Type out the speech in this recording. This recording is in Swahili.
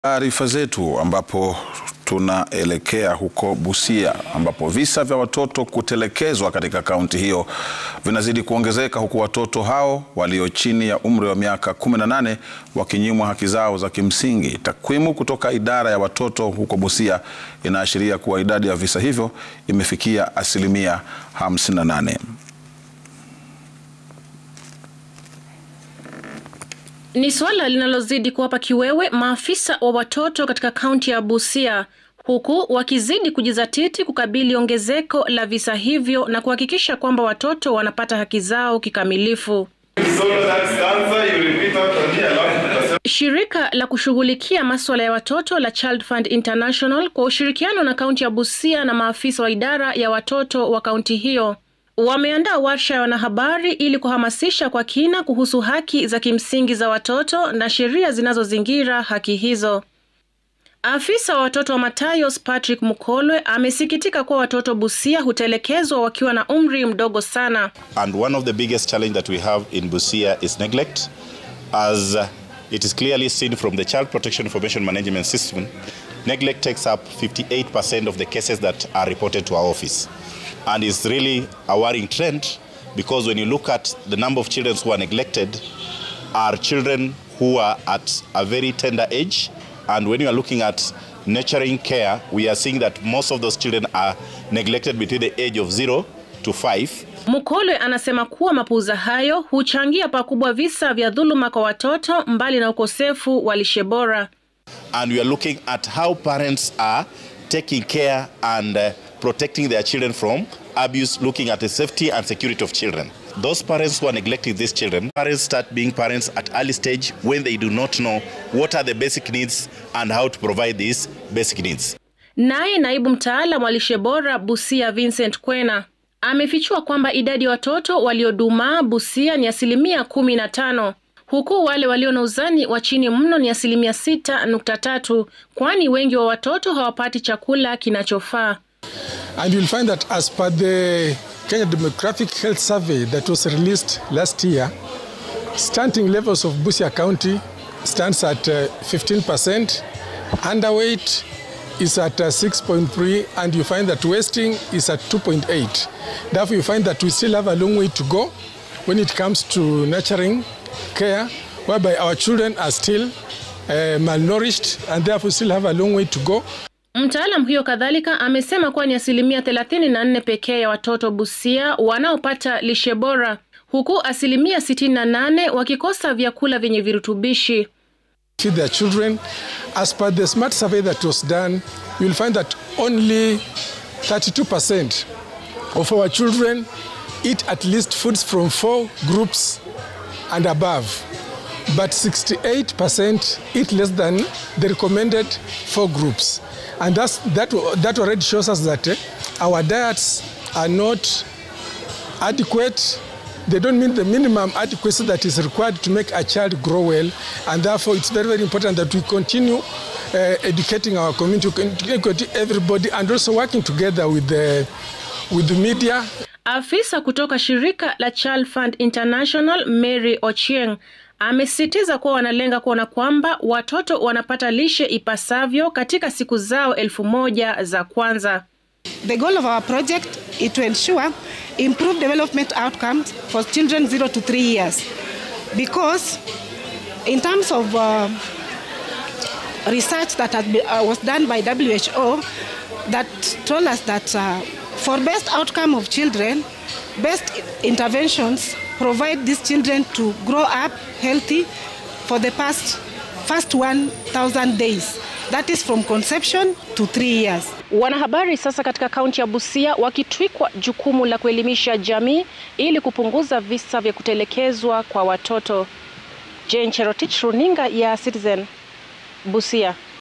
Taarifa zetu ambapo tunaelekea huko Busia ambapo visa vya watoto kutelekezwa katika kaunti hiyo vinazidi kuongezeka huku watoto hao walio chini ya umri wa miaka 18 wakinyimwa haki zao za kimsingi. Takwimu kutoka idara ya watoto huko Busia inaashiria kuwa idadi ya visa hivyo imefikia asilimia 58. Ni suala linalozidi kuwapa kiwewe maafisa wa watoto katika kaunti ya Busia huku wakizidi kujizatiti kukabili ongezeko la visa hivyo na kuhakikisha kwamba watoto wanapata haki zao kikamilifu. Shirika la kushughulikia masuala ya watoto la Child Fund International kwa ushirikiano na kaunti ya Busia na maafisa wa idara ya watoto wa kaunti hiyo wameandaa warsha ya wanahabari ili kuhamasisha kwa kina kuhusu haki za kimsingi za watoto na sheria zinazozingira haki hizo. Afisa wa watoto wa Matayos Patrick Mukolwe amesikitika kuwa watoto Busia hutelekezwa wakiwa na umri mdogo sana. And one of the biggest challenge that we have in Busia is neglect as it is clearly seen from the Child Protection Information Management System. Neglect takes up 58% of the cases that are reported to our office. And it's really a worrying trend because when you look at the number of children who are neglected are children who are at a very tender age and when you are looking at nurturing care we are seeing that most of those children are neglected between the age of 0 to 5 Mukolwe anasema kuwa mapuuza hayo huchangia pakubwa visa vya dhuluma kwa watoto mbali na ukosefu wa lishe bora. and we are looking at how parents are taking care and uh, protecting their children from abuse, looking at the safety and security of children. Those parents who are neglecting these children, parents start being parents at early stage when they do not know what are the basic needs and how to provide these basic needs. Naye naibu mtaalam wa lishe bora Busia Vincent Kwena amefichua kwamba idadi ya watoto waliodumaa Busia ni asilimia kumi na tano huku wale walio na uzani wa chini mno ni asilimia sita nukta tatu kwani wengi wa watoto hawapati chakula kinachofaa. And you'll find that as per the Kenya Demographic Health Survey that was released last year, stunting levels of Busia County stands at uh, 15%, underweight is at uh, 6.3, and you find that wasting is at 2.8. Therefore, you find that we still have a long way to go when it comes to nurturing care, whereby our children are still uh, malnourished and therefore still have a long way to go. Mtaalam huyo kadhalika amesema kuwa ni asilimia thelathini na nne pekee ya watoto Busia wanaopata lishe bora huku asilimia sitini na nane wakikosa vyakula vyenye virutubishi. feed their children. As per the smart survey that was done, you'll find that only 32% of our children eat at least foods from four groups and above. But 68% eat less than the recommended four groups. And that's, that, that already shows us that eh, our diets are not adequate they don't meet the minimum adequacy that is required to make a child grow well and therefore it's very very important that we continue uh, educating our community educating everybody and also working together with the, with the media Afisa kutoka shirika la Child Fund International Mary Ochieng amesisitiza kuwa wanalenga kuona kwamba watoto wanapata lishe ipasavyo katika siku zao elfu moja za kwanza. The goal of our project is to ensure improved development outcomes for children 0 to 3 years. Because in terms of uh, research that has been, uh, was done by WHO that told us that uh, for best outcome of children, best interventions provide these children to grow up healthy for the past first 1,000 days. That is from conception to 3 years. Wanahabari sasa katika kaunti ya Busia wakitwikwa jukumu la kuelimisha jamii ili kupunguza visa vya kutelekezwa kwa watoto. Jane Cherotich, runinga ya Citizen, Busia.